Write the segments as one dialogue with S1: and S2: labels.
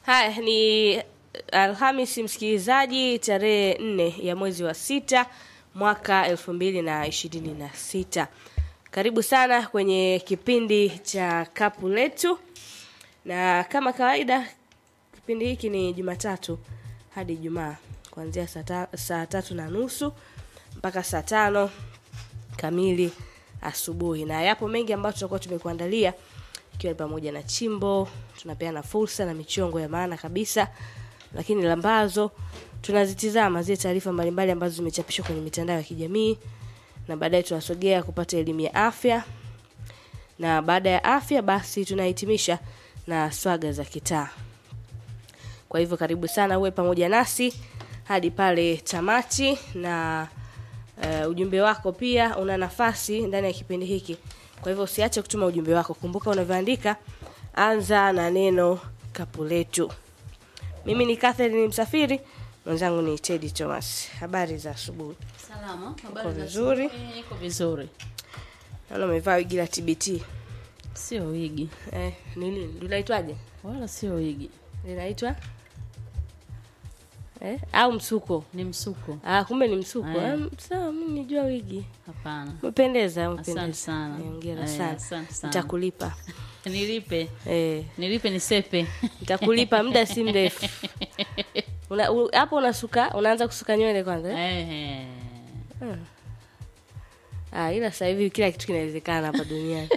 S1: Haya ni Alhamisi, msikilizaji, tarehe nne ya mwezi wa sita mwaka elfu mbili na ishirini na sita. Karibu sana kwenye kipindi cha kapu letu, na kama kawaida kipindi hiki ni Jumatatu hadi Ijumaa kuanzia saa ta- saa tatu na nusu mpaka saa tano kamili asubuhi, na yapo mengi ambayo tutakuwa tumekuandalia ikiwa ni pamoja na chimbo, tunapeana fursa na michongo ya maana kabisa, lakini lambazo tunazitizama zile taarifa mbalimbali ambazo zimechapishwa kwenye mitandao ya kijamii, na baadaye tunasogea kupata elimu ya afya, na baada ya afya basi tunahitimisha na swaga za kitaa. Kwa hivyo karibu sana uwe pamoja nasi hadi pale tamati, na uh, ujumbe wako pia una nafasi ndani ya kipindi hiki. Kwa hivyo usiache kutuma ujumbe wako. Kumbuka unavyoandika, anza na neno kapu letu. Mimi ni Catherine Msafiri, mwenzangu ni Teddy Thomas. Habari za asubuhi.
S2: Salama,
S1: Uko
S2: habari za
S1: vizuri?
S2: asubuhi? Iko vizuri.
S1: Naona umevaa wigi la TBT.
S2: Sio wigi.
S1: Eh, ni nini? Linaitwaje?
S2: Wala sio wigi.
S1: Linaitwa eh, au msuko?
S2: Ni msuko.
S1: Ah, kumbe ni msuko.
S2: Eh.
S1: Eh, sawa, mimi nijua wigi.
S2: Hapana.
S1: Umependeza,
S2: Asante
S1: umependeza.
S2: sana.
S1: Eh, Hongera
S2: Eh,
S1: sana.
S2: asante sana.
S1: Nitakulipa.
S2: Nilipe.
S1: Eh,
S2: Nilipe nisepe.
S1: nitakulipa muda si mrefu. Una- u- Hapo unasuka, unaanza kusuka nywele kwanza. Eh?
S2: Eh.
S1: Ah, ila sasa hivi kila kitu kinawezekana hapa duniani.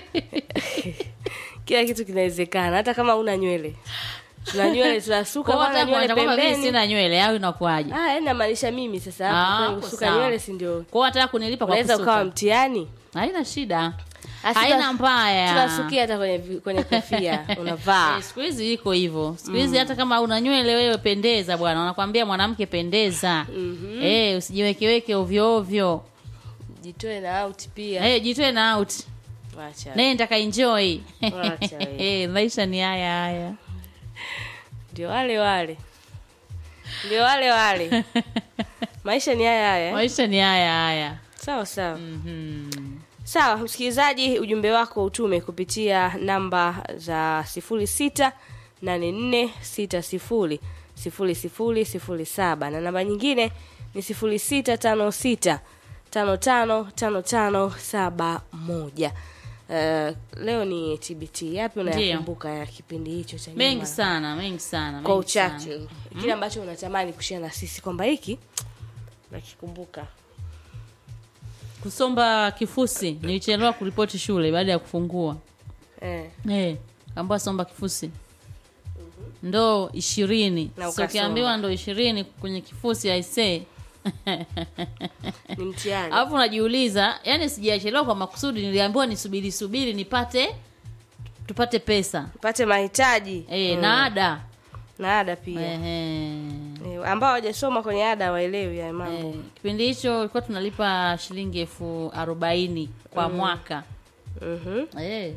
S1: kila kitu kinawezekana hata kama una nywele. Tuna nywele tunasuka
S2: Kwa
S1: kwanza
S2: hata
S1: nywele
S2: kwa kwamba mimi
S1: pembeni.
S2: sina nywele au inakuwaje?
S1: Ah, yani namaanisha mimi sasa
S2: Ah,
S1: hapo kwenye
S2: hapo
S1: kusuka
S2: sawa.
S1: nywele si ndio?
S2: Kwa hata kunilipa kwa
S1: Unaweza ukawa
S2: kusuka.
S1: mtihani.
S2: Haina shida.
S1: Ah,
S2: Haina
S1: tuna-
S2: mbaya.
S1: Tunasukia hata kwenye vi- kwenye kofia unavaa.
S2: Eh, siku hizi iko hivyo. Siku hizi hata kama una nywele wewe pendeza bwana. Wanakwambia mwanamke pendeza. Eh, usijiwekeweke ovyo ovyo.
S1: Jitoe na out pia.
S2: Eh, jitoe na out.
S1: Wacha.
S2: Nenda ka enjoy.
S1: Wacha wewe.
S2: Eh, maisha ni haya haya.
S1: Ndio wale wale. Ndio wale wale. Maisha ni haya haya. eh?
S2: Maisha ni haya haya.
S1: Sawa sawa.
S2: Mhm.
S1: Sawa, msikilizaji, ujumbe wako utume kupitia namba za 06846000 0007 na namba nyingine ni 0656 555571. Uh, leo ni TBT. Yapi unayakumbuka ya kipindi hicho cha
S2: Mengi
S1: nyuma?
S2: sana, mengi sana.
S1: Kwa
S2: mengi sana.
S1: uchache kile ambacho unatamani kushare na sisi kwamba hiki nakikumbuka.
S2: Kusomba kifusi, nilichelewa kuripoti shule baada ya kufungua.
S1: Eh.
S2: Eh, kaambiwa somba kifusi. Ndoo ishirini.
S1: Na
S2: So ukiambiwa ndoo ishirini kwenye kifusi aisee.
S1: Ni mtihani.
S2: Alafu unajiuliza, yani sijachelewa kwa makusudi, niliambiwa nisubiri subiri nipate tupate pesa.
S1: Pate mahitaji.
S2: Eh, na ada.
S1: na ada pia
S2: Ehe.
S1: Eh, ambao hawajasoma kwenye ada waelewi ya mambo
S2: Eh, kipindi hicho ilikuwa tunalipa shilingi elfu arobaini kwa mwaka
S1: Mhm.
S2: eh.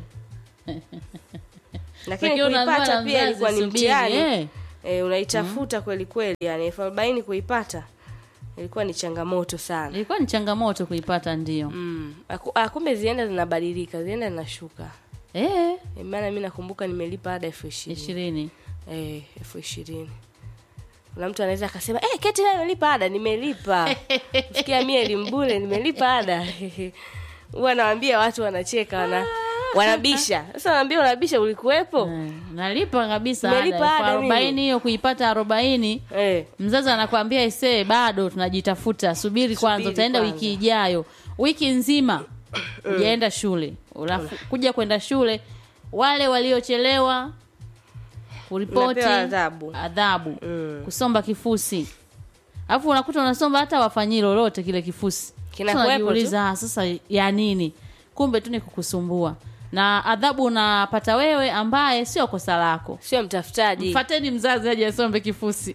S1: lakini
S2: Lakini unaambiwa
S1: kuipata
S2: na
S1: pia
S2: mzazi,
S1: ilikuwa ni
S2: subiri,
S1: mtihani
S2: eh.
S1: eh, unaitafuta kweli kweli yani elfu arobaini kuipata ilikuwa ni changamoto sana
S2: ilikuwa ni changamoto kuipata ndio
S1: mm. Aku- ah, kumbe zienda zinabadilika zienda zinashuka
S2: eh,
S1: Eh, maana mi nakumbuka nimelipa ada elfu ishirini
S2: ishirini
S1: Eh, elfu ishirini kuna mtu anaweza akasema eh, keti nayo nimelipa ada nimelipa sikia mie elimbule nimelipa ada huwa nawambia watu wanacheka wana wanabisha sasa naambia unabisha ulikuwepo
S2: Eh, nalipa kabisa
S1: Umelipa
S2: ada elfu
S1: ada mimi?
S2: arobaini hiyo kuipata arobaini
S1: eh,
S2: mzazi anakwambia isee bado tunajitafuta subiri kwanza
S1: Subiri
S2: utaenda
S1: kwanza.
S2: wiki ijayo wiki nzima ujaenda shule Ulafu, kuja kwenda shule wale waliochelewa kuripoti
S1: Unapewa adhabu.
S2: adhabu
S1: Mm.
S2: kusomba kifusi alafu unakuta unasomba hata wafanyii lolote kile kifusi
S1: Kinakuwepo
S2: Sasa unajiuliza, "Ah, sasa ya nini kumbe tu ni kukusumbua na adhabu unapata wewe ambaye sio kosa lako
S1: sio mtafutaji
S2: mfateni mzazi aje asombe kifusi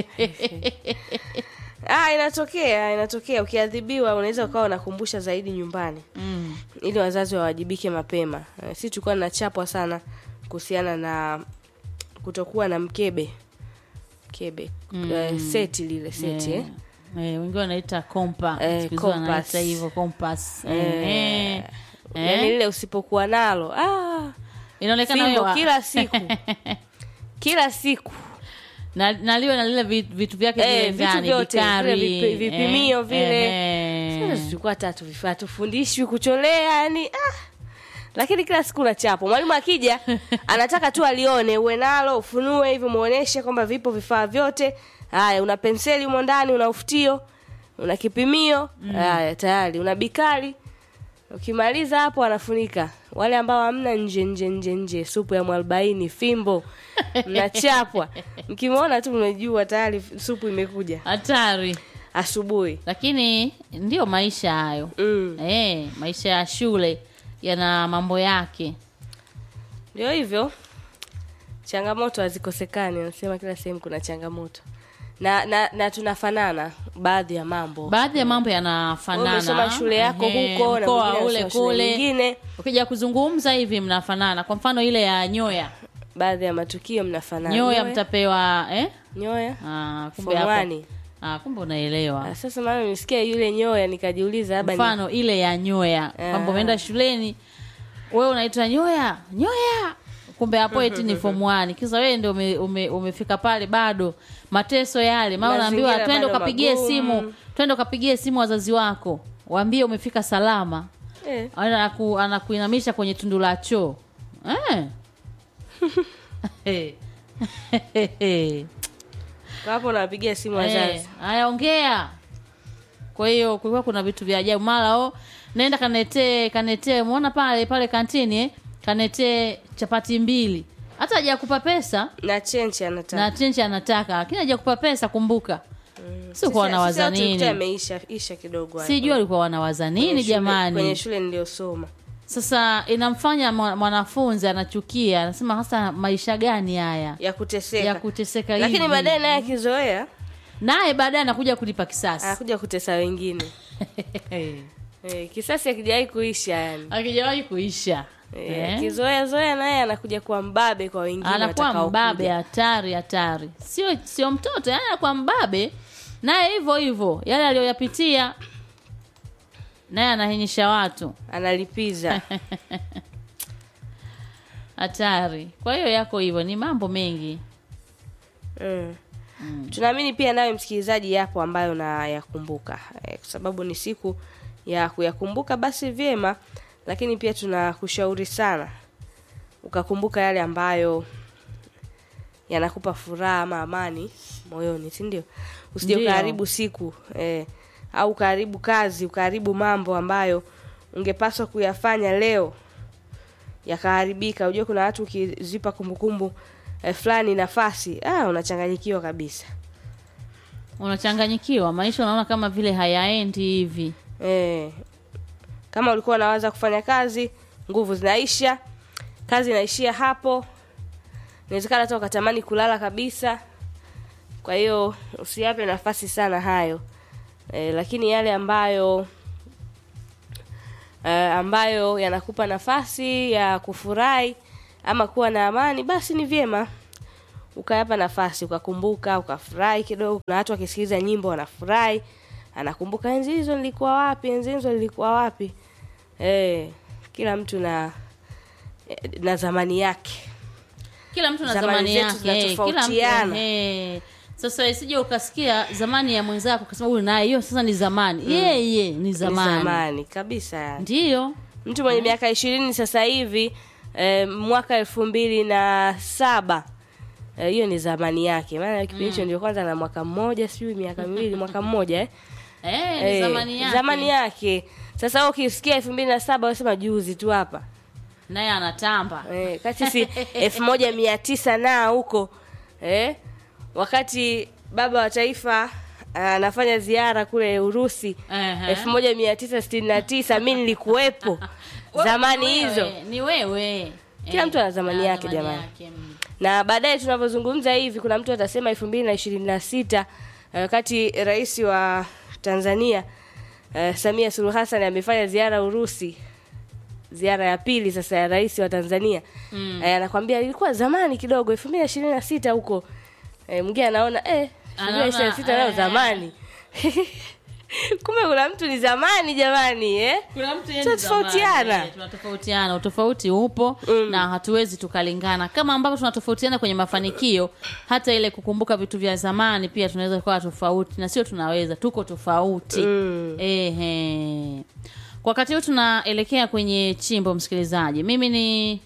S1: ah, inatokea inatokea ukiadhibiwa unaweza ukawa unakumbusha zaidi nyumbani
S2: mm.
S1: ili wazazi wawajibike mapema Eh, si tulikuwa nachapwa sana kuhusiana na kutokuwa na mkebe mkebe mm. seti lile seti eh.
S2: Eh, eh, wengi wanaita kompa
S1: Eh,
S2: Siku hizi
S1: compass.
S2: wanaita hivyo kompas
S1: Eh,
S2: eh,
S1: yaani
S2: eh.
S1: lile usipokuwa nalo ah,
S2: inaonekana
S1: fimbo
S2: wewe wa-
S1: kila siku kila siku
S2: na, na liwe na lile vi- vitu vyake
S1: Eh,
S2: vile
S1: vitu
S2: vyani,
S1: vyote,
S2: vikari,
S1: vile vipi- vipimio
S2: eh,
S1: vile.
S2: eh.
S1: Sasa tulikuwa tatu vifaa tufundishwi kucholea yani ah. lakini kila siku unachapwa mwalimu akija anataka tu alione uwe nalo ufunue hivi muoneshe kwamba vipo vifaa vyote haya una penseli humo ndani una ufutio una kipimio haya tayari una bikari ukimaliza hapo anafunika wale ambao hamna nje nje nje nje supu ya mwarobaini fimbo mnachapwa mkimwona tu mnajua tayari supu imekuja
S2: hatari
S1: asubuhi
S2: lakini ndio maisha hayo
S1: mm.
S2: eh, maisha ya shule yana mambo yake
S1: ndio hivyo changamoto hazikosekani anasema kila sehemu kuna changamoto na na, na tunafanana baadhi ya mambo
S2: baadhi ya mambo
S1: Wewe
S2: yanafanana
S1: umesoma shule yako
S2: Ehe,
S1: huko na
S2: mkoa
S1: mwingine
S2: ule
S1: amesoma shule
S2: kule
S1: nyingine
S2: ukija kuzungumza hivi mnafanana kwa mfano ile ya nyoya
S1: baadhi ya matukio mnafanana
S2: nyoya mtapewa eh?
S1: nyoya
S2: ah, kumbe
S1: Form
S2: hapo
S1: one.
S2: ah, kumbe unaelewa
S1: Ah, sasa mama nimesikia yule nyoya nikajiuliza labda ni-
S2: mfano ile ya nyoya kwamba umeenda shuleni wewe unaitwa nyoya nyoya kumbe hapo eti ni form 1 kisa wewe ndio ume, ume, umefika pale bado mateso yale maana unaambiwa
S1: Mazingira
S2: twende
S1: bado
S2: ukapigie
S1: magumu.
S2: simu twende ukapigie simu wazazi wako waambie umefika salama
S1: eh,
S2: anaku, anakuinamisha kwenye tundu la choo eh.
S1: kwa hapo nawapigia simu
S2: Eh,
S1: wazazi
S2: haya ongea kwa hiyo kulikuwa kuna vitu vya ajabu mara o naenda kanetee kanetee muona pale pale kantini eh? kanetee chapati mbili hata hajakupa pesa
S1: na chenchi anataka
S2: na chenchi anataka lakini hajakupa pesa kumbuka si
S1: Sisi-
S2: kwa wanawaza
S1: sisi tulikuta
S2: nini
S1: yameisha isha kidogo hapo.
S2: sijui walikuwa wanawaza
S1: Kwenye
S2: nini
S1: shule-
S2: jamani
S1: kwenye shule niliyosoma
S2: sasa inamfanya mwa- mwanafunzi anachukia anasema hasa maisha gani haya
S1: ya kuteseka
S2: ya kuteseka
S1: lakini
S2: hivi
S1: baadaye naye akizoea
S2: naye baadaye anakuja kulipa kisasi
S1: anakuja kutesa wengine eh, kisasi akijawahi kuisha yani
S2: akijawahi kuisha
S1: eh,
S2: Eh?
S1: kizoea zoea naye anakuja kuwa mbabe kwa wengine
S2: anakuwa
S1: watakaokuja.
S2: mbabe hatari hatari sio sio mtoto yani anakuwa mbabe naye hivyo hivyo yale aliyoyapitia naye anahinyisha watu
S1: analipiza
S2: hatari kwa hiyo yako hivyo ni mambo mengi
S1: mm. tunaamini pia nawe msikilizaji yapo ambayo nayakumbuka eh, kwa sababu ni siku ya kuyakumbuka basi vyema lakini pia tunakushauri sana ukakumbuka yale ambayo yanakupa furaha ama amani moyoni si ndio usije
S2: Ndio.
S1: ukaharibu siku eh, au ukaharibu kazi ukaharibu mambo ambayo ungepaswa kuyafanya leo yakaharibika unajua kuna watu ukizipa kumbukumbu eh, fulani nafasi ah, unachanganyikiwa kabisa
S2: unachanganyikiwa maisha unaona kama vile hayaendi hivi
S1: eh, kama ulikuwa unawaza kufanya kazi nguvu zinaisha kazi inaishia hapo inawezekana hata ukatamani kulala kabisa kwa hiyo usiyape nafasi sana hayo eh, lakini yale ambayo eh, ambayo yanakupa nafasi ya kufurahi ama kuwa na amani basi ni vyema ukayapa nafasi ukakumbuka ukafurahi kidogo na watu wakisikiliza nyimbo wanafurahi anakumbuka enzi hizo nilikuwa wapi enzi hizo nilikuwa wapi eh, kila mtu na na zamani yake
S2: kila mtu na
S1: Zamani
S2: zamani
S1: zetu
S2: yake eh, kila mtu
S1: zinatofautiana.
S2: eh. sasa isije ukasikia zamani ya mwenzako ukasema huyu naye hiyo sasa ni zamani yeye ni
S1: Ni
S2: zamani
S1: zamani kabisa yani.
S2: ndiyo
S1: mtu mwenye miaka ishirini sasa hivi eh, mwaka elfu mbili na saba eh, hiyo ni zamani yake maana kipindi hicho ndio kwanza na mwaka mmoja sijui miaka miwili mwaka mmoja eh?
S2: eh, ni
S1: Eh,
S2: zamani yake
S1: zamani yake sasa wewe ukisikia elfu mbili na saba unasema juzi tu hapa
S2: naye anatamba
S1: eh, kati si elfu moja mia tisa na huko eh, wakati baba wa taifa anafanya ziara kule Urusi
S2: Ehe.
S1: elfu moja mia tisa sitini na tisa mi nilikuwepo
S2: Wewe
S1: zamani
S2: ni wewe,
S1: hizo
S2: ni wewe
S1: Kila
S2: Eh,
S1: mtu ana zamani
S2: ana
S1: yake,
S2: zamani
S1: jamani.
S2: yake, mm.
S1: na baadaye tunavyozungumza hivi kuna mtu atasema elfu mbili na ishirini na sita wakati rais wa Tanzania eh, Samia Suluhu Hassan amefanya ziara Urusi ziara ya pili sasa ya rais wa Tanzania mm. eh, anakwambia ilikuwa zamani kidogo elfu mbili na ishirini na sita huko eh, mwingine anaona eh, elfu mbili na ishirini na sita
S2: Anaona,
S1: nao
S2: eh.
S1: zamani kumbe kuna mtu ni zamani jamani eh?
S2: kuna mtu yeye ni
S1: Tunatofautiana.
S2: zamani, eh, tunatofautiana utofauti upo mm. na hatuwezi tukalingana kama ambavyo tunatofautiana kwenye mafanikio hata ile kukumbuka vitu vya zamani pia tunaweza kuwa tofauti na sio tunaweza tuko tofauti mm. Ehe. kwa wakati huu tunaelekea kwenye chimbo msikilizaji mimi ni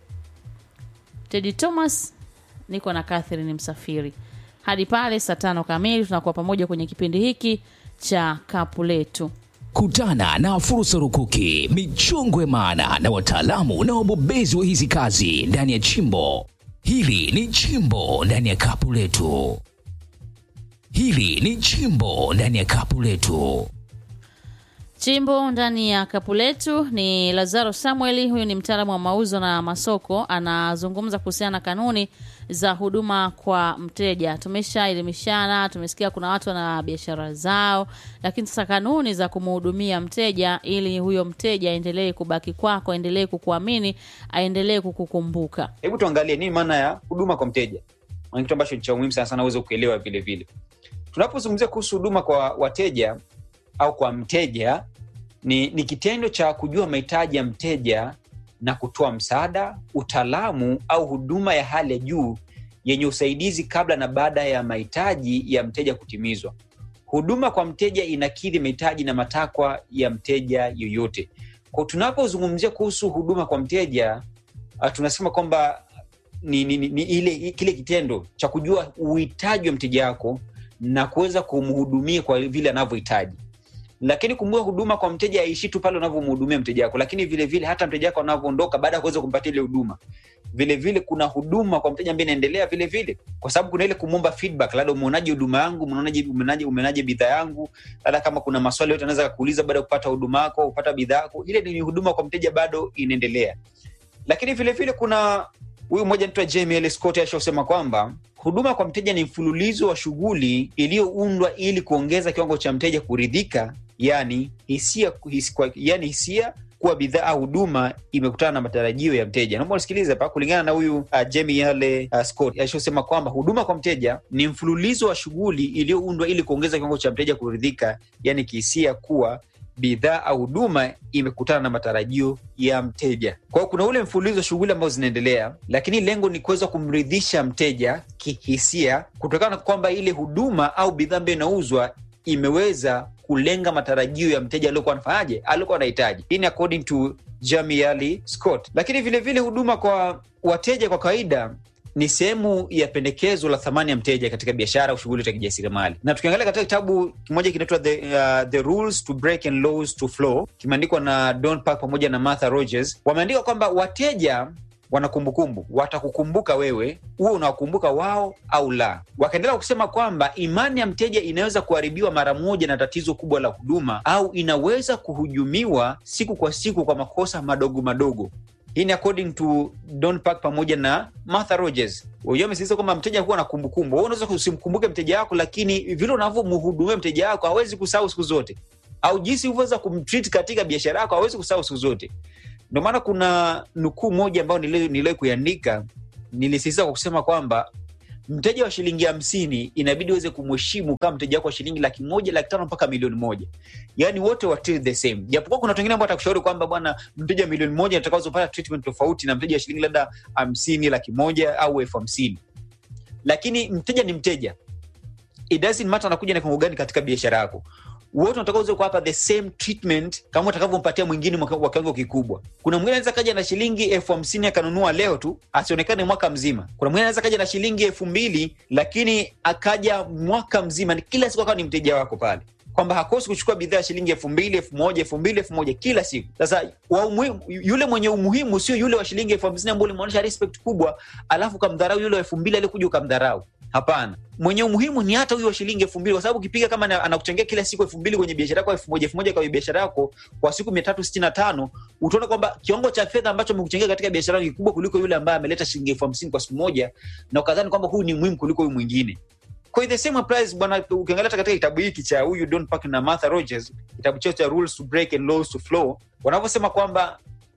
S2: tedi thomas niko na catherine msafiri hadi pale saa tano kamili tunakuwa pamoja kwenye kipindi hiki cha kapu letu
S3: Kutana na fursa rukuki, michongo ya maana na wataalamu na wabobezi wa hizi kazi ndani ya chimbo. Hili ni chimbo ndani ya kapu letu. Hili ni chimbo ndani ya kapu letu.
S2: Chimbo ndani ya kapu letu ni Lazaro Samueli. Huyu ni mtaalamu wa mauzo na masoko, anazungumza kuhusiana na kanuni za huduma kwa mteja. Tumeshaelimishana, tumesikia kuna watu wana biashara zao, lakini sasa kanuni za kumhudumia mteja ili huyo mteja aendelee kubaki kwako, aendelee kukuamini, aendelee kukukumbuka.
S4: hebu tuangalie nini maana ya huduma kwa mteja Maana kitu ambacho ni cha umuhimu sana sana uweze kuelewa vile vile tunapozungumzia kuhusu huduma kwa wateja au kwa mteja ni, ni kitendo cha kujua mahitaji ya mteja na kutoa msaada utaalamu au huduma ya hali ya juu yenye usaidizi kabla na baada ya mahitaji ya mteja kutimizwa huduma kwa mteja inakidhi mahitaji na matakwa ya mteja yoyote kwa tunapozungumzia kuhusu huduma kwa mteja uh, tunasema kwamba ni, ni, ni, ni ile kile kitendo cha kujua uhitaji wa mteja wako na kuweza kumhudumia kwa vile anavyohitaji lakini kumbuka huduma kwa mteja aishi tu pale unavyomhudumia mteja wako lakini vile vile hata mteja wako anavyoondoka baada ya kuweza kumpatia ile huduma vile vile kuna huduma kwa mteja ambaye inaendelea vile vile kwa sababu kuna ile kumwomba feedback labda umeonaje huduma yangu umeonaje umeonaje umeonaje bidhaa yangu labda kama kuna maswali yote anaweza kuuliza baada ya kupata huduma yako kupata bidhaa yako ile ni huduma kwa mteja bado inaendelea lakini vile vile kuna huyu mmoja anaitwa Jamie L. Scott ashosema kwamba huduma kwa mteja ni mfululizo wa shughuli iliyoundwa ili kuongeza kiwango cha mteja kuridhika, yani hisia, his, kwa, yani hisia kuwa bidhaa au huduma imekutana na matarajio ya mteja. Naomba usikilize hapa, kulingana na huyu uh, Jamie L. uh, Scott alishosema kwamba huduma kwa mteja ni mfululizo wa shughuli iliyoundwa ili kuongeza kiwango cha mteja kuridhika, yani kihisia kuwa bidhaa au huduma imekutana na matarajio ya mteja. Kwa hiyo kuna ule mfululizo wa shughuli ambazo zinaendelea, lakini lengo ni kuweza kumridhisha mteja kihisia, kutokana na kwamba ile huduma au bidhaa ambayo inauzwa imeweza kulenga matarajio ya mteja aliokuwa anafanyaje, aliokuwa anahitaji. Hii ni according to Jamie Ali Scott. Lakini vilevile vile huduma kwa wateja kwa kawaida ni sehemu ya pendekezo la thamani ya mteja katika biashara au shughuli za kijasiriamali. Na tukiangalia katika kitabu kimoja kinaitwa the, uh, the Rules to Break and Laws to Flow, kimeandikwa na Don Park pamoja na Martha Rogers, wameandika kwamba wateja wana kumbukumbu, watakukumbuka wewe, huwe unawakumbuka wao au la. Wakaendelea kusema kwamba imani ya mteja inaweza kuharibiwa mara moja na tatizo kubwa la huduma, au inaweza kuhujumiwa siku kwa siku kwa makosa madogo madogo. Hii ni according to Don Park pamoja na Martha Rogers. Wenyewe wamesisitiza kwamba mteja huwa na kumbukumbu. Wewe unaweza usimkumbuke mteja wako, lakini vile unavyomhudumia mteja wako hawezi kusahau siku zote, au jinsi ulivyoweza kumtreat katika biashara yako hawezi kusahau siku zote. Ndio maana kuna nukuu moja ambayo niliwahi kuiandika, nilisisitiza kwa kusema kwamba mteja wa shilingi hamsini inabidi uweze kumheshimu kama mteja wako wa shilingi laki moja laki tano mpaka milioni moja yaani wote wa treat the same japokuwa kuna watu wengine ambao atakushauri kwamba bwana mteja wa milioni moja atakazopata treatment tofauti na mteja wa shilingi labda hamsini laki moja au elfu hamsini lakini mteja ni mteja it doesn't matter anakuja na kiwango gani katika biashara yako wote unataka uweze kuwapa the same treatment kama utakavyompatia mwingine wa kiwango kikubwa. Kuna mwingine anaweza kaja na shilingi elfu hamsini akanunua leo tu asionekane mwaka mzima. Kuna mwingine anaweza kaja na shilingi elfu mbili lakini akaja mwaka mzima, ni kila siku akawa ni mteja wako pale kwamba hakosi kuchukua bidhaa ya shilingi elfu mbili elfu moja elfu mbili elfu moja kila siku. Sasa wa umuhimu, yule mwenye umuhimu sio yule wa shilingi elfu hamsini ambao ulimwonyesha respect kubwa, alafu ukamdharau yule wa elfu mbili aliyekuja ukamdharau. Hapana, mwenye umuhimu ni hata huyo wa shilingi elfu mbili kwa sababu ukipiga kama anakuchangia kila siku elfu mbili kwenye biashara yako, elfu moja elfu moja kwenye biashara yako kwa siku mia tatu sitini na tano utaona kwamba kiwango cha fedha ambacho amekuchangia katika biashara ni kikubwa kuliko yule ambaye ameleta shilingi elfu hamsini kwa siku moja, na ukadhani kwamba huyu ni muhimu kuliko huyu mwingine. Kwa the same applies bwana, ukiangalia katika kitabu hiki cha huyu Don Park na Martha Rogers, kitabu chao cha Rules to Break and Laws to Flow, wanavyosema kwamba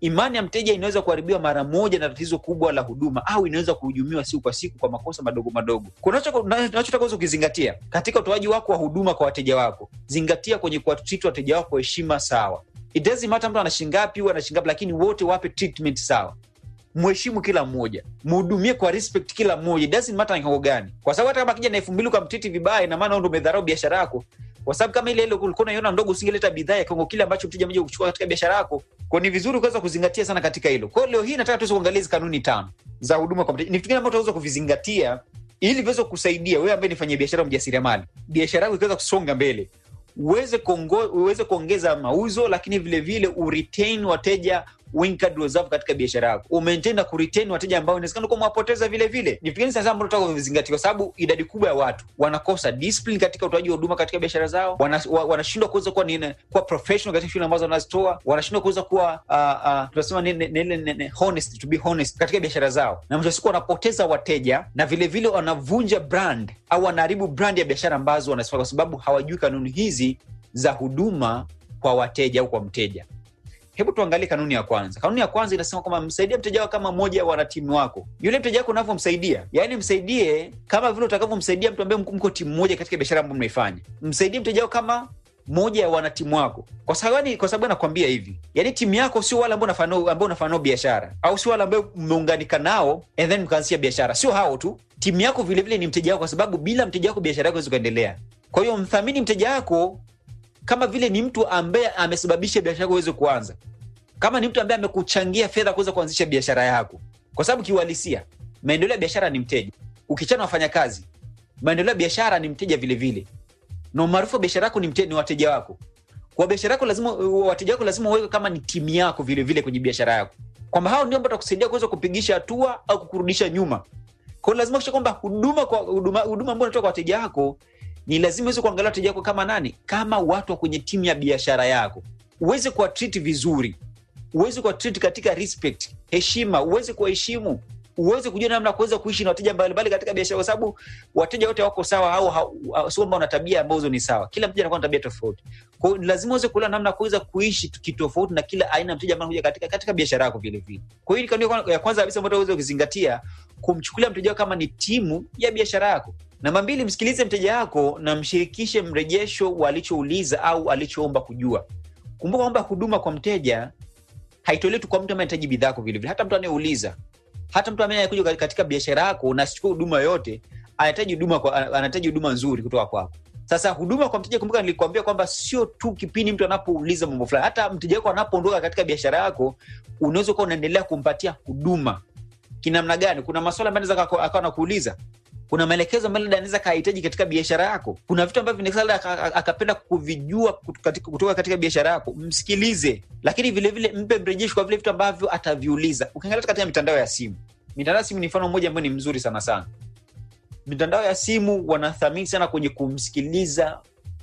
S4: imani ya mteja inaweza kuharibiwa mara moja na tatizo kubwa la huduma au inaweza kuhujumiwa siku kwa siku kwa makosa madogo madogo kunachotaka uweza ukizingatia katika utoaji wako wa huduma kwa wateja wako zingatia kwenye kuwatreat wateja wako kwa heshima sawa it doesn't matter mtu ana shingapi au ana shingapi lakini wote wape treatment sawa mheshimu kila mmoja mhudumie kwa respect kila mmoja it doesn't matter ni kiwango gani kwa sababu hata kama akija na elfu mbili ukamtriti vibaya ina maana ndo umedharau biashara yako kwa sababu kama ile ile ulikuwa unaiona ndogo usingeleta bidhaa ya kiwango kile ambacho mteja mmoja kuchukua katika biashara yako kwa ni vizuri kuweza kuzingatia sana katika hilo kwa hiyo leo hii nataka tuweze kuangalia hizi kanuni tano za huduma kwa mteja ni vitu gani ambavyo tunaweza kuvizingatia ili viweze kusaidia wewe ambaye nifanyia biashara mjasiriamali biashara yako ikiweza kusonga mbele uweze kuongo, uweze kuongeza mauzo lakini vile vile uretain wateja wengi kadri wazavo katika biashara yako umaintain na kuretain wateja ambao inawezekana kuwa mwapoteza vile vile ni vigani sasa ambao tunataka kuvizingatia kwa sababu idadi kubwa ya watu wanakosa discipline katika utoaji wa huduma katika biashara zao wanashindwa wana wanashindwa kuweza kuwa nini kuwa professional katika shughuli ambazo wanazitoa wanashindwa kuweza kuwa uh, uh, tunasema nini nini nini honest to be honest katika biashara zao na mwisho wa siku wanapoteza wateja na vile vile wanavunja brand au wanaharibu brand ya biashara ambazo wanazifanya kwa sababu hawajui kanuni hizi za huduma kwa wateja au kwa mteja hebu tuangalie kanuni ya kwanza kanuni ya kwanza inasema kwamba msaidie mteja wako kama mmoja wa wanatimu wako yule mteja wako unavyomsaidia yaani msaidie kama vile utakavyomsaidia mtu ambaye mko timu moja katika biashara ambayo mnaifanya msaidie mteja wako kama moja ya wanatimu wako kwa sababu kwa sababu nakwambia hivi yaani timu yako sio wale ambao unafanya ambao unafanya nao biashara au sio wale ambao mmeunganika nao and then mkaanzisha biashara sio hao tu timu yako vile vile ni mteja wako kwa sababu bila mteja wako biashara yako haiwezi kuendelea kwa hiyo mthamini mteja wako kama vile ni mtu ambaye amesababisha biashara yako iweze kuanza kama ni mtu ambaye amekuchangia fedha kuweza kuanzisha biashara yako kwa sababu kiuhalisia maendeleo ya biashara ni mteja ukichana wafanyakazi maendeleo ya biashara ni mteja vile vile na umaarufu wa biashara yako ni, mte, ni wateja wako kwa biashara yako lazima wateja wako lazima uweke kama ni timu yako vile vile kwenye biashara yako kwamba hao ndio ambao watakusaidia kuweza kupigisha hatua au kukurudisha nyuma kwao lazima kisha kwamba huduma kwa huduma, huduma ambayo unatoka kwa wateja wako ni lazima uweze kuangalia wateja wako kama nani kama watu wa kwenye timu ya biashara yako uweze kuwatreat vizuri uweze kuwatreat katika respect heshima uweze kuwaheshimu uweze kujua namna ya kuweza kuishi na wateja mbalimbali katika biashara kwa sababu wateja wote wako sawa au sio ambao wana tabia ambazo ni sawa kila mteja anakuwa na tabia tofauti kwa hiyo lazima uweze kuelewa namna ya kuweza kuishi kitofauti na kila aina ya mteja ambaye anakuja katika katika biashara yako vile vile kwa hiyo kanuni ya kwanza kabisa ambayo uweze kuzingatia kumchukulia mteja wako kama ni timu ya biashara yako namba mbili msikilize mteja wako na mshirikishe mrejesho wa alichouliza au alichoomba kujua kumbuka kwamba huduma kwa mteja haitolewi tu kwa mtu ambaye anahitaji bidhaa yako vilevile hata mtu anayeuliza hata mtu ambaye anakuja katika biashara yako na asichukua huduma yoyote anahitaji huduma anahitaji huduma nzuri kutoka kwako sasa huduma kwa mteja kumbuka nilikwambia kwamba sio tu kipindi mtu anapouliza mambo fulani hata mteja wako anapoondoka katika biashara yako unaweza kuwa unaendelea kumpatia huduma kinamna gani kuna maswala ambayo anaweza akawa anakuuliza kuna maelekezo ambayo labda anaweza kahitaji katika biashara yako kuna vitu ambavyo labda akapenda kuvijua kutoka katika biashara yako msikilize lakini vilevile vile mpe mrejesho kwa vile vitu ambavyo ataviuliza ukiangalia katika mitandao ya simu mitandao ya simu ni mfano mmoja ambayo ni mzuri sana sana mitandao ya simu wanathamini sana kwenye kumsikiliza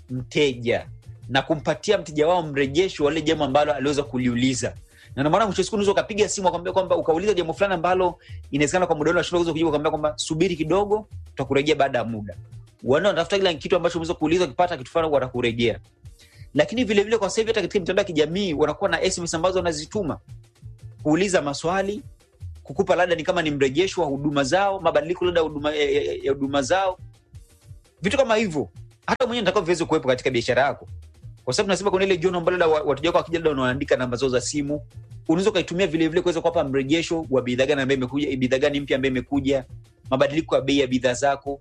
S4: mteja na kumpatia mteja wao mrejesho wale jambo ambalo aliweza kuliuliza na ndio maana mwisho siku unaweza ukapiga simu akwambia kwamba ukauliza jambo fulani ambalo inawezekana kwa muda ule unashindwa kuweza kujibu akwambia kwamba subiri kidogo tutakurejea baada ya muda wana wanatafuta kila kitu ambacho umeweza kuuliza ukipata kitu fulani watakurejea lakini vile vile kwa sasa hivi hata katika mitandao ya kijamii wanakuwa na SMS ambazo wanazituma kuuliza maswali kukupa labda ni kama ni mrejesho wa huduma zao mabadiliko labda huduma ya huduma zao vitu kama hivyo hata mwenyewe nitakuwa viweze kuwepo katika biashara yako kwa sababu tunasema kuna ile jono ambalo labda wateja wako wakija labda wanaandika namba zao za simu unaweza ukaitumia vile vile kuweza kuwapa mrejesho wa bidhaa gani ambayo imekuja bidhaa gani mpya ambayo imekuja mabadiliko ya bei ya bidhaa zako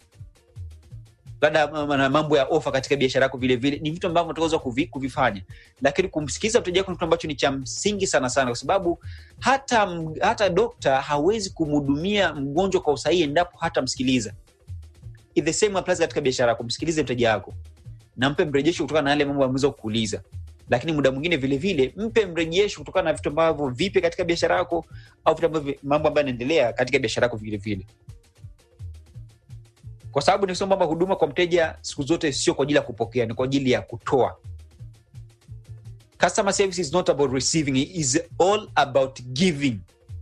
S4: labda mambo ya ofa katika biashara yako vile vile ni vitu ambavyo utaweza kuvi, kuvifanya lakini kumsikiliza mteja wako ni kitu ambacho ni cha msingi sana sana kwa sababu hata hata dokta hawezi kumhudumia mgonjwa kwa usahihi endapo hata msikiliza the same applies katika biashara yako msikilize mteja wako na mpe mrejesho kutokana na yale mambo ameweza kuuliza lakini muda mwingine vile vile mpe mrejesho kutokana na vitu ambavyo vipi katika biashara yako au vitu ambavyo mambo ambayo yanaendelea katika biashara yako vile vile kwa sababu nikisema kwamba huduma kwa mteja siku zote sio kwa ajili ya kupokea ni kwa ajili ya kutoa customer service is not about receiving it is all about giving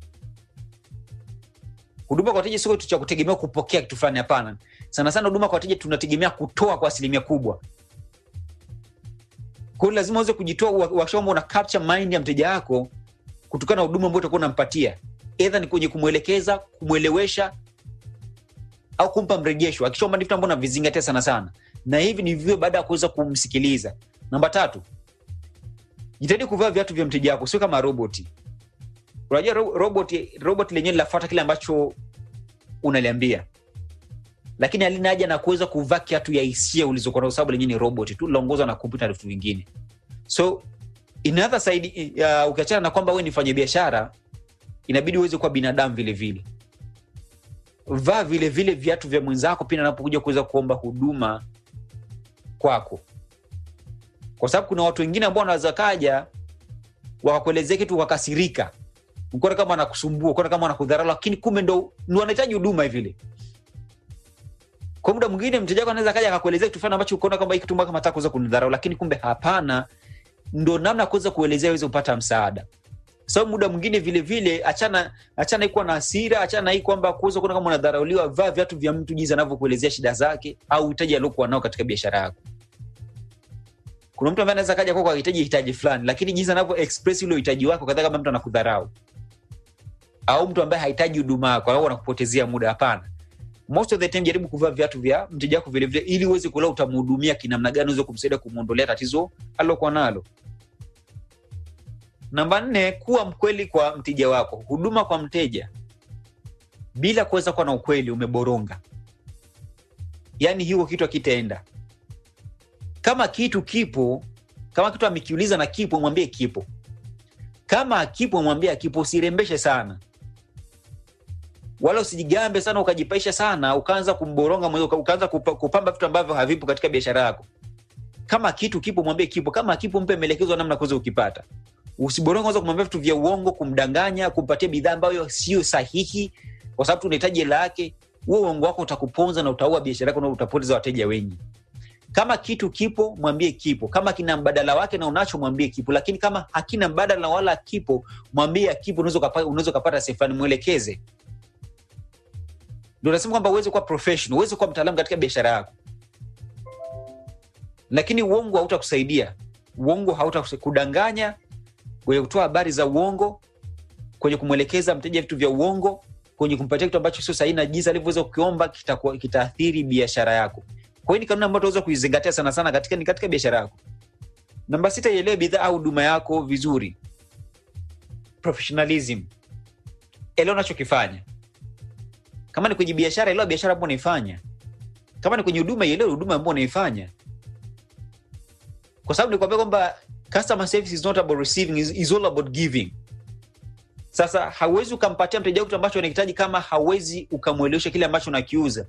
S4: huduma kwa wateja sio kitu cha kutegemea kupokea kitu fulani hapana sana sana huduma kwa wateja tunategemea kutoa kwa asilimia kubwa kwa hiyo lazima uweze kujitoa wakishamba una capture mind ya mteja wako kutokana na huduma ambayo utakuwa unampatia edha ni kwenye kumwelekeza kumwelewesha au kumpa mrejesho hakikisha kwamba ni vitu ambavyo unavizingatia sana sana na hivi ni vivyo baada ya kuweza kumsikiliza namba tatu jitahidi kuvaa viatu vya mteja wako sio kama roboti unajua ro- robot robot lenyewe linafuata kile ambacho unaliambia lakini halina haja na kuweza kuvaa kiatu ya hisia ulizokuwa nazo, sababu lenyewe ni robot tu linaongozwa na kompyuta na vitu vingine so inadha saidi uh, ukiachana na kwamba we ni fanya biashara inabidi uweze kuwa binadamu vile vile vaa vile vile viatu vya mwenzako pindi anapokuja kuweza kuomba huduma kwako kwa sababu kuna watu wengine ambao wanaweza kaja wakakuelezea kitu wakakasirika ukaona kama anakusumbua ukaona kama anakudharau lakini kumbe ndo ndo wanahitaji huduma vile kwa muda mwingine mteja wako anaweza kaja akakuelezea kitu fulani ambacho ukaona kwamba hiki kitu kama nataka kuweza kunidharau lakini kumbe hapana ndo namna ya kuweza kuelezea uweze kupata msaada sababu muda mwingine vile vile achana achana hii kuwa na hasira achana na hii kwamba kuweza kuona kama unadharauliwa vaa viatu vya mtu jinsi anavyokuelezea shida zake au uhitaji aliokuwa nao katika biashara yako kuna mtu ambaye anaweza kaja kwako akihitaji hitaji fulani lakini jinsi anavyo express ule uhitaji wako kadhaa kama mtu anakudharau au mtu ambaye hahitaji huduma yako au anakupotezea muda hapana most of the time jaribu kuvaa viatu vya mteja wako vilevile ili uweze kuelewa utamhudumia kinamna gani uweze kumsaidia kumwondolea tatizo alilokuwa nalo namba nne kuwa mkweli kwa mteja wako huduma kwa mteja bila kuweza kuwa na ukweli umeboronga yaani hiyo kitu akitaenda kama kitu kipo kama kitu amekiuliza na kipo mwambie kipo kama akipo mwambie akipo usirembeshe sana wala usijigambe sana ukajipaisha sana ukaanza kumboronga mwenyewe, uka- ukaanza kupa- kupamba vitu ambavyo havipo katika biashara yako kama kitu kipo mwambie kipo kama akipo mpe maelekezo ya namna kuweza ukipata usiboronga anza kumwambia vitu vya uongo kumdanganya kumpatia bidhaa ambayo sio sahihi kwa sababu tunahitaji hela yake huo uongo wako utakuponza na utaua biashara yako na utapoteza wateja wengi kama kitu kipo mwambie kipo kama kina mbadala wake na unacho mwambie kipo lakini kama hakina mbadala wala kipo mwambie kipo unaweza ukapa- unaweza ukapata sehemu fulani mwelekeze ndio nasema kwamba uweze kuwa professional uweze kuwa mtaalamu katika biashara yako lakini uongo hautakusaidia uongo hautakusaidia kudanganya kwenye kutoa habari za uongo kwenye kumwelekeza mteja vitu vya uongo kwenye kumpatia kitu ambacho sio sahihi na jinsi alivyoweza kukiomba kitakuwa- kitaathiri biashara yako kwa hiyo ni kanuni ambayo tunaweza kuizingatia sana sana katika, ni katika biashara yako namba sita ielewe bidhaa au huduma yako vizuri professionalism elewa unachokifanya kama ni kwenye biashara elewa biashara ambayo unaifanya kama ni kwenye huduma ielewe huduma ambayo unaifanya kwa sababu nikwambia kwamba customer service is not about receiving is, is all about giving sasa hauwezi ukampatia mteja wako kitu ambacho anahitaji kama hauwezi ukamwelewesha kile ambacho unakiuza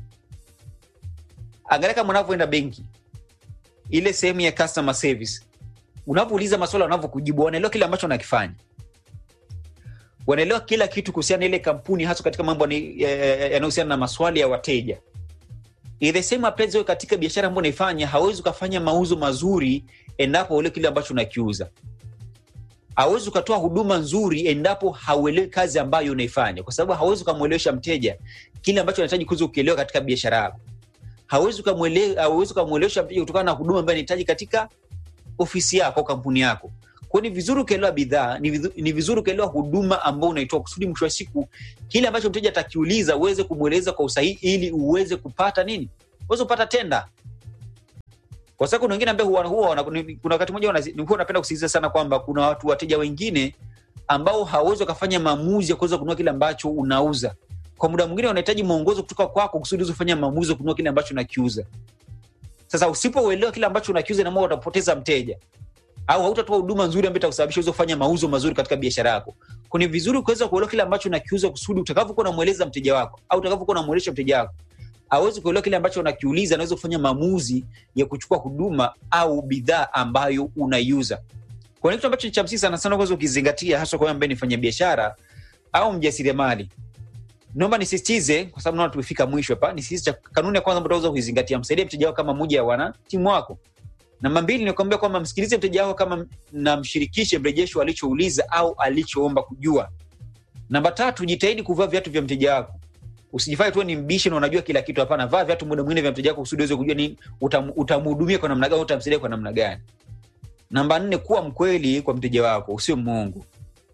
S4: angalia kama unavyoenda benki ile sehemu ya customer service unavyouliza maswala wanavyokujibu wanaelewa kile ambacho unakifanya wanaelewa kila kitu kuhusiana na ile kampuni hasa katika mambo ni- ya- ya- yanayohusiana na maswali ya wateja Ni the same applies wewe katika biashara ambayo unaifanya hauwezi ukafanya mauzo mazuri endapo uelewi kile ambacho unakiuza hauwezi ukatoa huduma nzuri endapo hauelewi kazi ambayo unaifanya kwa sababu hauwezi ukamwelewesha mteja kile ambacho anahitaji kuweza ukielewa katika biashara yako hauwezi ukamwele- hauwezi ukamwelewesha mteja kutokana na huduma ambayo anahitaji katika ofisi yako au kampuni yako kwao ni vizuri ukaelewa bidhaa ni, vizu- ni vizuri ukaelewa huduma ambao unaitoa kusudi mwisho wa siku kile ambacho mteja atakiuliza uweze kumweleza kwa usahihi ili uweze kupata nini uweze kupata tenda kwa sababu kuna wengine ambaye huwa, huwa wana- ni- kuna wakati mmoja wana- huwa napenda kusisitiza sana kwamba kuna watu wateja wengine ambao hawawezi wakafanya maamuzi ya kuweza kununua kile ambacho unauza kwa muda mwingine wanahitaji mwongozo kutoka kwako kusudi uweze kufanya maamuzi ya kununua kile ambacho unakiuza sasa usipouelewa kile ambacho unakiuza inamaana utapoteza mteja au hautatoa huduma nzuri ambayo itakusababisha uweze kufanya mauzo mazuri katika biashara yako Kwa ni vizuri kuweza kuelewa kile ambacho unakiuza kusudi utakavyokuwa unamweleza mteja wako au utakavyokuwa unamwelesha mteja wako awezi kuelewa kile ambacho unakiuliza anaweza kufanya maamuzi ya kuchukua huduma au bidhaa ambayo unaiuza kwa ni kitu ambacho ni cha msingi sana sana kuweza ukizingatia hasa kwa wewe ambaye ni fanya biashara au mjasiriamali naomba nisisitize kwa sababu naona tumefika mwisho hapa nisisitize cha- kanuni ya kwanza ambayo utaweza kuizingatia msaidie mteja wako kama moja ya wana timu wako namba mbili nikuambia kwamba msikilize mteja wako kama na mshirikishe mrejesho alichouliza au alichoomba kujua namba tatu jitahidi kuvaa viatu vya mteja wako usijifanye tu ni mbishi na unajua kila kitu hapana vaa viatu muda mwingine vya mteja wako kusudi uweze kujua nini utam, utamhudumia kwa namna gani utamsaidia kwa namna gani namba nne kuwa mkweli kwa mteja wako usio mwongo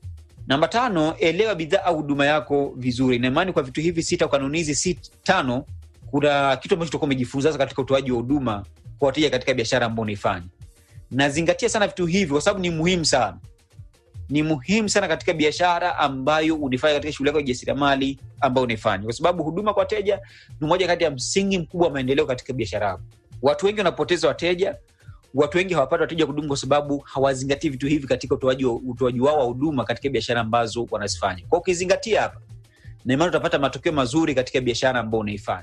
S4: namba tano elewa bidhaa au huduma yako vizuri na imani kwa vitu hivi sita kanuni hizi si tano kuna kitu ambacho tutakuwa umejifunza sasa katika utoaji wa huduma kwa wateja katika biashara ambao unaifanya nazingatia sana vitu hivi kwa sababu ni muhimu sana ni muhimu sana katika biashara ambayo unaifanya katika shughuli yako ya jasiriamali ambayo unaifanya kwa sababu huduma kwa wateja ni moja kati ya msingi mkubwa wa maendeleo katika biashara yako watu wengi wanapoteza wateja watu wengi hawapati wateja kudumu kwa sababu hawazingatii vitu hivi katika utoaji wa- utoaji wao wa huduma katika biashara ambazo wanazifanya kwa ukizingatia hapa na imani utapata matokeo mazuri katika biashara ambayo unaifanya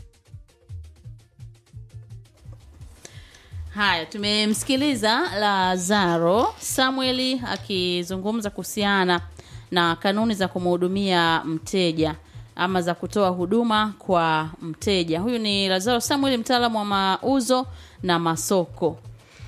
S2: Haya, tumemsikiliza Lazaro Samueli akizungumza kuhusiana na kanuni za kumhudumia mteja ama za kutoa huduma kwa mteja. Huyu ni Lazaro Samueli, mtaalamu wa mauzo na masoko.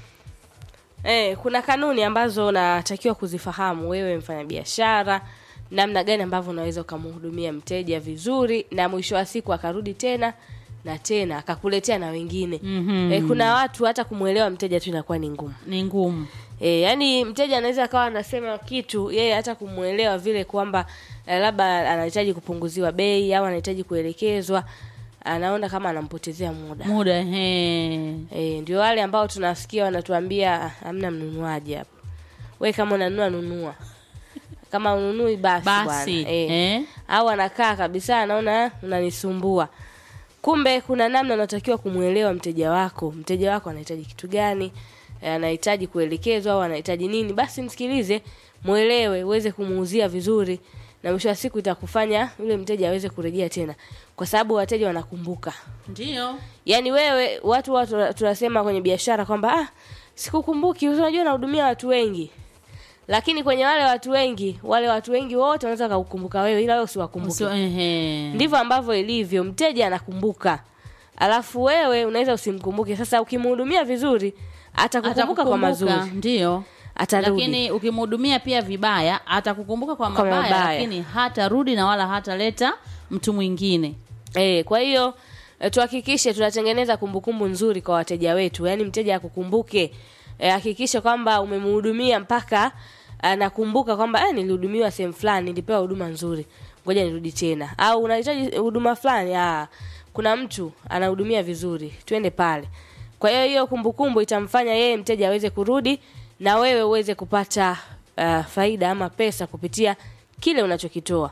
S1: Eh, kuna kanuni ambazo unatakiwa kuzifahamu wewe mfanyabiashara, namna gani ambavyo unaweza ukamhudumia mteja vizuri na mwisho wa siku akarudi tena na tena akakuletea na wengine.
S2: Mhm.
S1: Eh, kuna watu hata kumwelewa mteja tu inakuwa ni ngumu.
S2: Ni ngumu.
S1: E, yani mteja anaweza akawa anasema kitu yeye hata kumwelewa vile kwamba eh, labda anahitaji kupunguziwa bei au anahitaji kuelekezwa, anaona kama anampotezea muda.
S2: Muda he.
S1: E, ndio wale ambao tunasikia wanatuambia "Ah, hamna mnunuaji hapa. We kama unanunua nunua, kama ununui basi,
S2: Basi,
S1: bwana. E.
S2: eh.
S1: Au anakaa kabisa anaona "Ah, unanisumbua. Kumbe kuna namna unatakiwa kumwelewa mteja wako. Mteja wako anahitaji kitu gani? Eh, Anahitaji kuelekezwa au anahitaji nini? Basi msikilize, mwelewe, uweze kumuuzia vizuri na mwisho wa siku itakufanya yule mteja aweze kurejea tena, kwa sababu wateja wanakumbuka.
S2: Ndio.
S1: Yaani wewe watu watu tunasema kwenye biashara kwamba ah, sikukumbuki, unajua nahudumia watu wengi. Lakini kwenye wale watu wengi, wale watu wengi wote wanaweza kukukumbuka wewe ila wewe usiwakumbuke.
S2: Sio ehe.
S1: Ndivyo ambavyo ilivyo, mteja anakumbuka. Alafu wewe unaweza usimkumbuke. Sasa ukimhudumia vizuri, atakukumbuka kwa mazuri.
S2: Ndio.
S1: Atarudi.
S2: Lakini ukimhudumia pia vibaya, atakukumbuka kwa
S1: Kwa
S2: mabaya,
S1: mabaya.
S2: lakini hatarudi na wala hataleta mtu mwingine.
S1: Eh, kwa hiyo eh, tuhakikishe tunatengeneza kumbukumbu nzuri kwa wateja wetu, yaani mteja akukumbuke. Eh, hakikisha kwamba umemhudumia mpaka anakumbuka kwamba eh, nilihudumiwa sehemu fulani, nilipewa huduma nzuri, ngoja nirudi tena. Au unahitaji huduma fulani, ah, kuna mtu anahudumia vizuri, twende pale. Kwa hiyo hiyo kumbukumbu itamfanya yeye mteja aweze kurudi na wewe uweze kupata uh, faida ama pesa kupitia kile unachokitoa.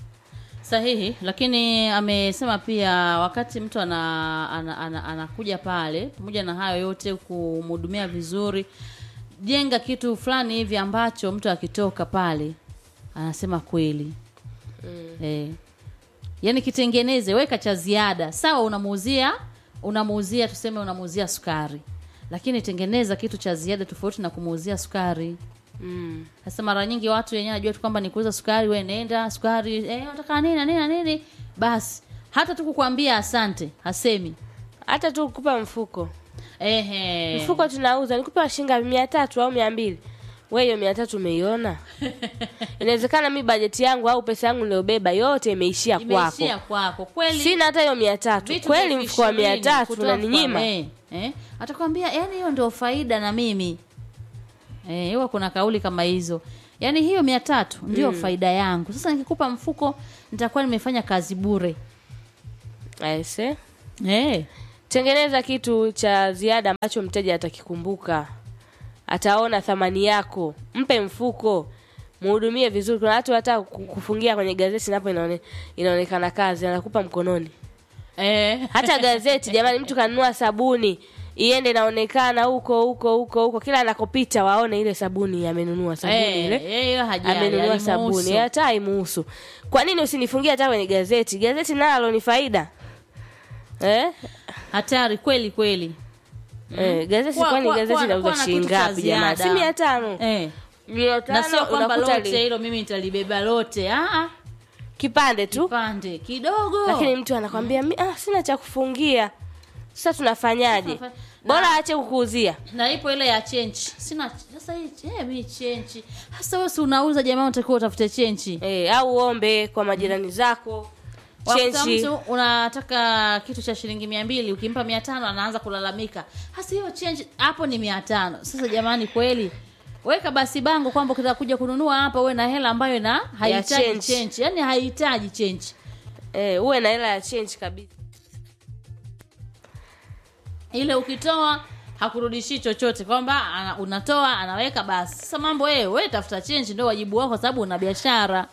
S2: Sahihi, lakini amesema pia wakati mtu ana, ana, ana, anakuja pale, pamoja na hayo yote, kumhudumia vizuri, jenga kitu fulani hivi ambacho mtu akitoka pale anasema kweli mm. Eh, yaani kitengeneze, weka cha ziada. Sawa, unamuuzia unamuuzia, tuseme unamuuzia sukari, lakini tengeneza kitu cha ziada tofauti na kumuuzia sukari.
S1: Mm.
S2: Sasa mara nyingi watu wenyewe najua tu kwamba ni kuuza sukari, wewe nenda sukari, eh, unataka nini na nini na nini, basi hata tu kukwambia asante hasemi.
S1: Hata tu kukupa mfuko
S2: Ehe.
S1: mfuko tunauza nikupe wa shilingi mia tatu au mia mbili we hiyo mia tatu umeiona inawezekana mi bajeti yangu au pesa yangu niliobeba yote imeishia kwako
S2: imeishia kwako kweli.
S1: sina hata hiyo mia tatu
S2: Vitu
S1: kweli
S2: elfu
S1: mfuko wa mia
S2: ishirini
S1: tatu
S2: kutoka
S1: unaninyima
S2: kwa- eh, eh. Atakwambia yani hiyo ndio faida na mimi eh, huwa kuna kauli kama hizo, yaani hiyo mia tatu ndio faida yangu. Sasa nikikupa mfuko nitakuwa nimefanya kazi bure
S1: Aise.
S2: eh.
S1: tengeneza kitu cha ziada ambacho mteja atakikumbuka ataona thamani yako mpe mfuko mhudumie vizuri kuna watu hata ku- kufungia kwenye gazeti napo inaone, inaonekana kazi anakupa mkononi
S2: Eh.
S1: hata gazeti jamani mtu kanunua sabuni iende inaonekana huko huko huko huko kila anakopita waone ile sabuni amenunua sabuni
S2: Eh,
S1: ile
S2: eh, hiyo hajali,
S1: amenunua sabuni
S2: halimuhusu.
S1: hata haimuhusu kwa nini usinifungie hata kwenye gazeti gazeti nalo ni faida eh?
S2: hatari kweli kweli
S1: Eh, gazeti
S2: Kuwa-
S1: kwani
S2: kuwa-
S1: gazeti
S2: kuwa-
S1: nauza
S2: kuwa na
S1: shilingi
S2: kitu cha
S1: ngapi jamani si
S2: ziada.
S1: mia tano
S2: eh.
S1: mia
S2: na
S1: tano
S2: sio kwamba
S1: unakuta
S2: lote
S1: li-
S2: hilo mimi nitalibeba lote ah,
S1: kipande tu
S2: pande kidogo
S1: lakini mtu anakwambia "Mi- ah, sina cha kufungia sasa tunafanyaje
S2: Tunafa-
S1: bora aache kukuuzia
S2: na ipo ile ya chenchi sina sasa hii eh, mimi chenchi hasa wewe si unauza jamaa unatakiwa utafute chenchi
S1: eh, au uombe kwa majirani zako
S2: Wakuta
S1: chenchi
S2: mtu unataka kitu cha shilingi mia mbili ukimpa mia tano anaanza kulalamika hasa hiyo chenchi hapo ni mia tano sasa jamani kweli weka basi bango kwamba ukitaka kuja kununua hapa uwe na hela ambayo na haihitaji
S1: change.
S2: change yani haihitaji change
S1: eh, uwe na hela ya change kabisa
S2: ile ukitoa hakurudishi chochote kwamba ana- unatoa anaweka basi sasa mambo wewe wewe tafuta change ndio wajibu wako kwa sababu una biashara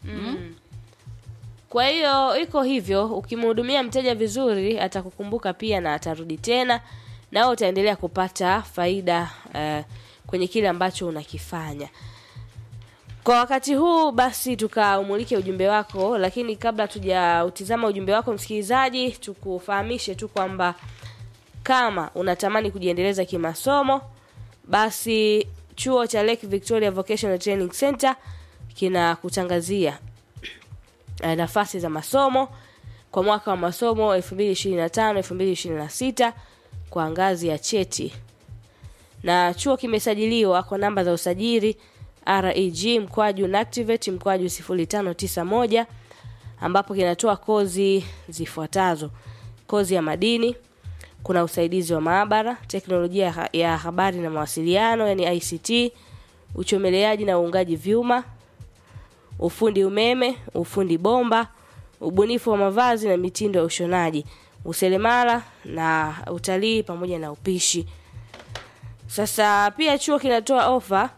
S1: kwa hiyo iko hivyo ukimhudumia mteja vizuri atakukumbuka pia na atarudi tena na wewe utaendelea kupata faida eh, kwenye kile ambacho unakifanya kwa wakati huu basi tukaumulike ujumbe wako lakini kabla tujautizama ujumbe wako msikilizaji tukufahamishe tu kwamba kama unatamani kujiendeleza kimasomo basi chuo cha Lake Victoria Vocational Training Center kinakutangazia eh, nafasi za masomo kwa mwaka wa masomo 2025 2026 kwa ngazi ya cheti na chuo kimesajiliwa kwa namba za usajili reg mkwaju nactivate mkwaju 0591 ambapo kinatoa kozi zifuatazo kozi ya madini kuna usaidizi wa maabara teknolojia ya ha- ya habari na mawasiliano yani ict uchomeleaji na uungaji vyuma ufundi umeme ufundi bomba ubunifu wa mavazi na mitindo ya ushonaji useremala na utalii pamoja na upishi sasa pia chuo kinatoa ofa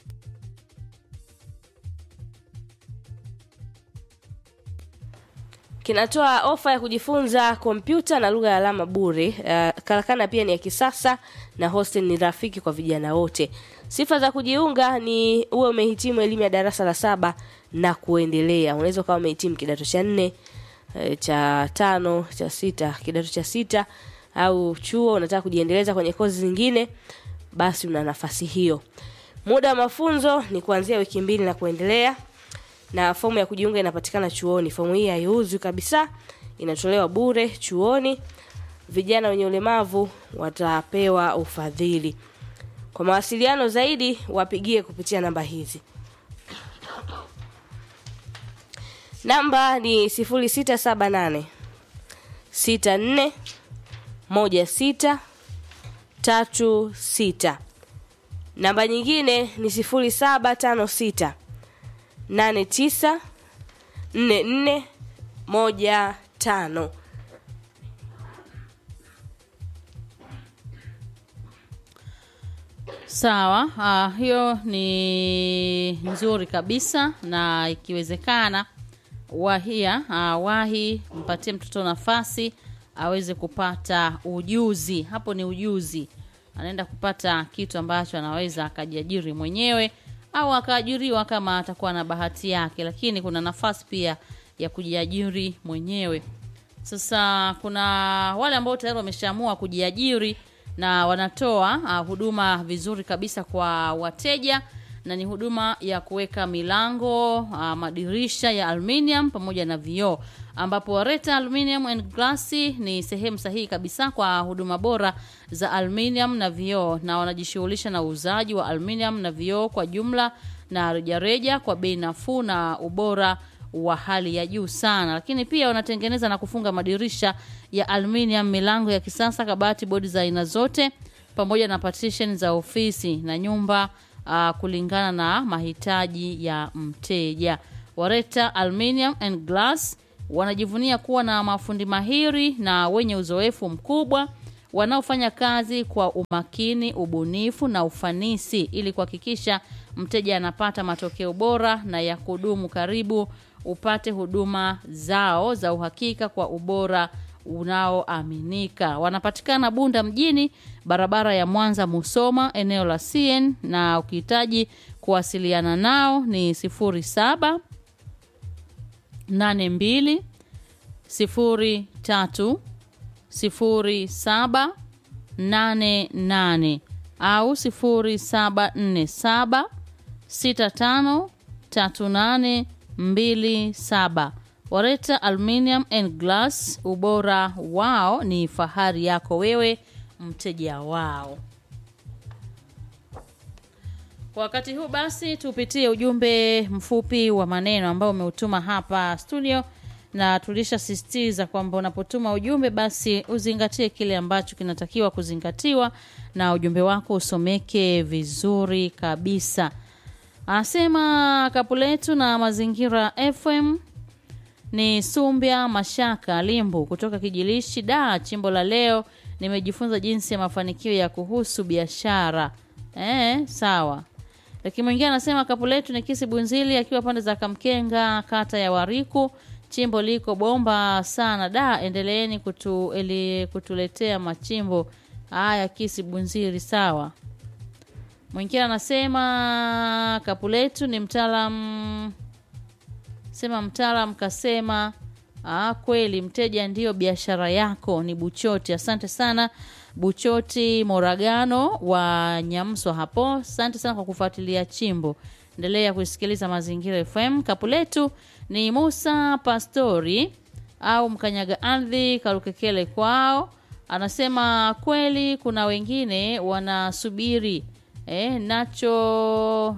S1: kinatoa ofa ya kujifunza kompyuta na lugha ya alama bure. Uh, karakana pia ni ya kisasa na hostel ni rafiki kwa vijana wote. Sifa za kujiunga ni uwe umehitimu elimu ya darasa la saba na kuendelea. Unaweza ukawa umehitimu kidato cha nne eh, cha tano cha sita kidato cha sita au chuo unataka kujiendeleza kwenye kozi zingine, basi una nafasi hiyo. Muda wa mafunzo ni kuanzia wiki mbili na kuendelea na fomu ya kujiunga inapatikana chuoni. Fomu hii haiuzwi kabisa, inatolewa bure chuoni. Vijana wenye ulemavu watapewa ufadhili. Kwa mawasiliano zaidi, wapigie kupitia namba hizi. Namba ni 0678 64 16 36. Namba nyingine ni 0756 nane tisa nne nne moja tano
S2: sawa uh, hiyo ni nzuri kabisa na ikiwezekana wahia uh, wahi mpatie mtoto nafasi aweze kupata ujuzi hapo ni ujuzi anaenda kupata kitu ambacho anaweza akajiajiri mwenyewe au akaajiriwa kama atakuwa na bahati yake lakini kuna nafasi pia ya kujiajiri mwenyewe sasa kuna wale ambao tayari wameshaamua kujiajiri na wanatoa uh, huduma vizuri kabisa kwa wateja na ni huduma ya kuweka milango uh, madirisha ya aluminium pamoja na vioo ambapo Wareta Aluminium and Glass ni sehemu sahihi kabisa kwa huduma bora za aluminium na vioo na wanajishughulisha na uuzaji wa aluminium na vioo kwa jumla na rejareja kwa bei nafuu na ubora wa hali ya juu sana lakini pia wanatengeneza na kufunga madirisha ya aluminium milango ya kisasa kabati bodi za aina zote pamoja na partition za ofisi na nyumba uh, kulingana na mahitaji ya mteja wareta aluminium and glass wanajivunia kuwa na mafundi mahiri na wenye uzoefu mkubwa wanaofanya kazi kwa umakini ubunifu na ufanisi ili kuhakikisha mteja anapata matokeo bora na ya kudumu karibu upate huduma zao za uhakika kwa ubora unaoaminika wanapatikana bunda mjini barabara ya mwanza musoma eneo la cn na ukihitaji kuwasiliana nao ni 07 82 03 07 88 au 0747 65 38 27 wareta aluminium and glass ubora wao ni fahari yako wewe mteja wao kwa wakati huu basi tupitie ujumbe mfupi wa maneno ambao umeutuma hapa studio na tulishasisitiza kwamba unapotuma ujumbe basi uzingatie kile ambacho kinatakiwa kuzingatiwa na ujumbe wako usomeke vizuri kabisa anasema kapu letu na mazingira fm ni sumbya mashaka limbu kutoka kijilishi da chimbo la leo nimejifunza jinsi ya mafanikio ya kuhusu biashara eh, sawa lakini mwingine anasema kapu letu ni kisi bunzili akiwa pande za kamkenga kata ya wariku chimbo liko bomba sana da endeleeni kutu, eli, kutuletea machimbo haya kisi bunzili sawa mwingine anasema kapu letu ni mtaalam sema mtaalam kasema ah, kweli mteja ndiyo biashara yako ni buchoti asante sana buchoti moragano wa nyamswa hapo asante sana kwa kufuatilia chimbo endelea kusikiliza mazingira fm kapu letu ni musa pastori au mkanyaga ardhi karukekele kwao anasema kweli kuna wengine wanasubiri eh, nacho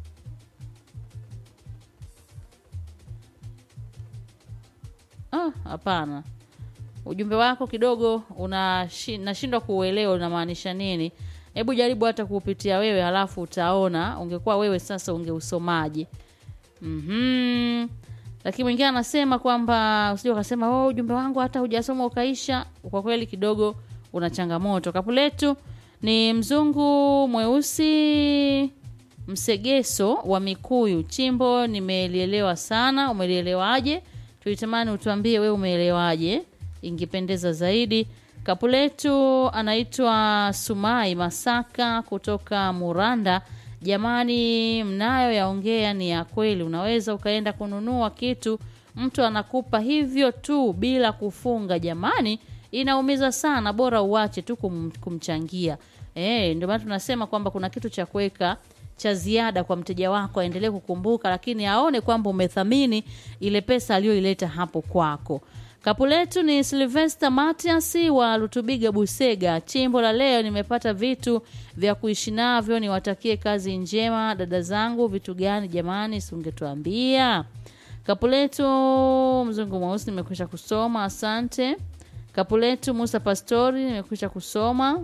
S2: Ah, hapana ujumbe wako kidogo unashi- nashindwa kuuelewa unamaanisha nini hebu jaribu hata kuupitia wewe halafu utaona ungekuwa wewe sasa ungeusomaje mm lakini mwingine anasema kwamba usije ukasema oh, ujumbe wangu hata hujasoma ukaisha kwa kweli kidogo una changamoto kapu letu ni mzungu mweusi msegeso wa mikuyu chimbo nimelielewa sana umelielewaje tulitamani utuambie wewe umeelewaje ingependeza zaidi kapu letu anaitwa sumai masaka kutoka muranda jamani mnayo yaongea ni ya kweli unaweza ukaenda kununua kitu mtu anakupa hivyo tu bila kufunga jamani inaumiza sana bora uache tu kum, kumchangia e, ndio maana tunasema kwamba kuna kitu cha kuweka cha ziada kwa mteja wako aendelee kukumbuka lakini aone kwamba umethamini ile pesa aliyoileta hapo kwako kapu letu ni silvester matias wa lutubiga busega chimbo la leo nimepata vitu vya kuishi navyo niwatakie kazi njema dada zangu vitu gani jamani siungetuambia kapu letu mzungu mweusi nimekwisha kusoma asante kapu letu musa pastori nimekwisha kusoma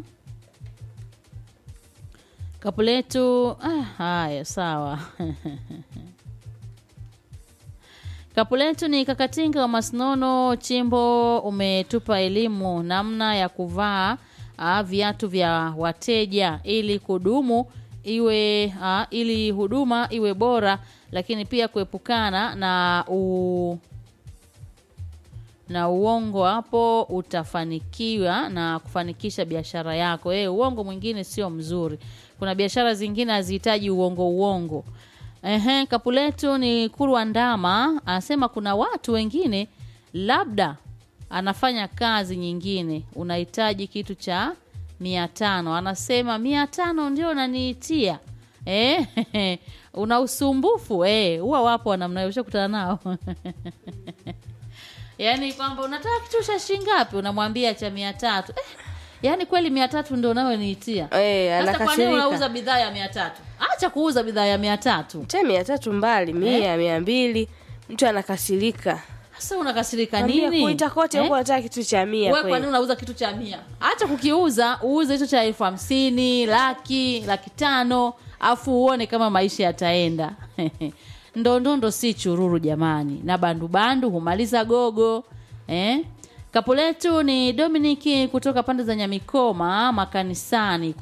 S2: kapu letu ah, haya sawa kapu letu ni kakatinga wa masnono chimbo umetupa elimu namna ya kuvaa ah, viatu vya wateja ili kudumu iwe ah, ili huduma iwe bora lakini pia kuepukana na u, na uongo hapo utafanikiwa na kufanikisha biashara yako e, uongo mwingine sio mzuri kuna biashara zingine hazihitaji uongo uongo Ehe, kapu letu ni kurwa ndama anasema kuna watu wengine labda anafanya kazi nyingine unahitaji kitu cha mia tano anasema mia tano ndio unaniitia eh, una usumbufu eh, huwa wapo wanamna hiyo, ushakutana nao yaani kwamba unataka kitu cha shilingi ngapi unamwambia cha mia tatu eh, yaani kweli mia tatu ndio unayoniitia
S1: Eh,
S2: sasa kwa nini
S1: anakasirika.
S2: unauza bidhaa ya mia tatu acha kuuza bidhaa ya mia tatu
S1: te mia tatu mbali mia mia mbili mtu anakasirika
S2: sasa unakasirika
S1: Mwambie
S2: nini
S1: kuita kote
S2: Eh?
S1: huko anataka kitu cha mia
S2: Wewe kwa nini
S1: kweli.
S2: unauza kitu cha mia acha kukiuza uuze hicho cha elfu hamsini laki laki tano afu uone kama maisha yataenda ndondondo si chururu jamani na bandubandu humaliza gogo eh? kapu letu ni dominiki kutoka pande za nyamikoma makanisani